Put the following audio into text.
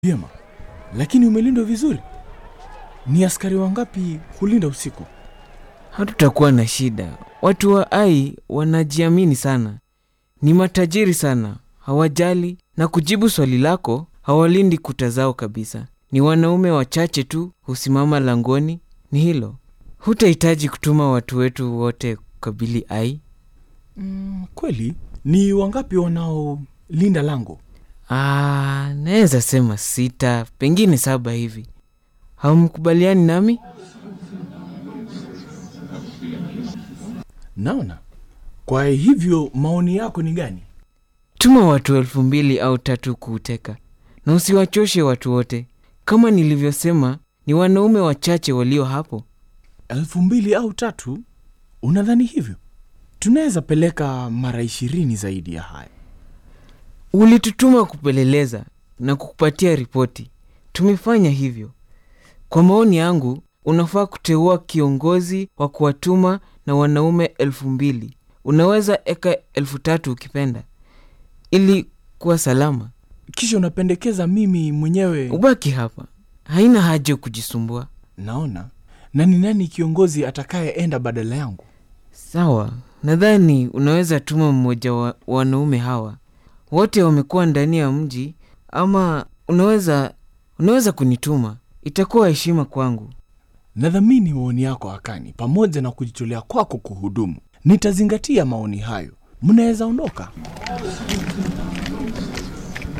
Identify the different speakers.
Speaker 1: Vyema, lakini umelindwa vizuri. Ni askari wangapi kulinda usiku?
Speaker 2: Hatutakuwa na shida. Watu wa Ai wanajiamini sana, ni matajiri sana, hawajali. Na kujibu swali lako, hawalindi kuta zao kabisa. Ni wanaume wachache tu husimama langoni. Ni hilo, hutahitaji kutuma watu wetu wote kukabili Ai.
Speaker 1: Mm, kweli ni wangapi wanaolinda lango?
Speaker 2: Ah, naweza sema sita, pengine saba hivi. Hamkubaliani nami?
Speaker 1: Naona. Kwa hivyo maoni yako ni gani?
Speaker 2: Tuma watu elfu mbili au tatu kuuteka, na usiwachoshe watu wote. Kama nilivyosema, ni wanaume wachache walio hapo.
Speaker 1: elfu mbili au tatu? Unadhani hivyo? Tunaweza peleka mara ishirini zaidi ya haya.
Speaker 2: Ulitutuma kupeleleza na kukupatia ripoti. Tumefanya hivyo. Kwa maoni yangu, unafaa kuteua kiongozi wa kuwatuma na wanaume elfu mbili. Unaweza eka elfu tatu ukipenda, ili kuwa salama.
Speaker 1: Kisha unapendekeza mimi mwenyewe?
Speaker 2: Ubaki hapa, haina haja kujisumbua.
Speaker 1: Naona. Na ni nani kiongozi atakayeenda badala yangu?
Speaker 2: Sawa, nadhani unaweza tuma mmoja wa wanaume hawa. Wote wamekuwa ndani ya mji, ama unaweza unaweza kunituma. Itakuwa heshima kwangu.
Speaker 1: Nadhamini maoni yako Akani, pamoja na kujitolea kwako kuhudumu. Nitazingatia maoni hayo. Mnaweza ondoka.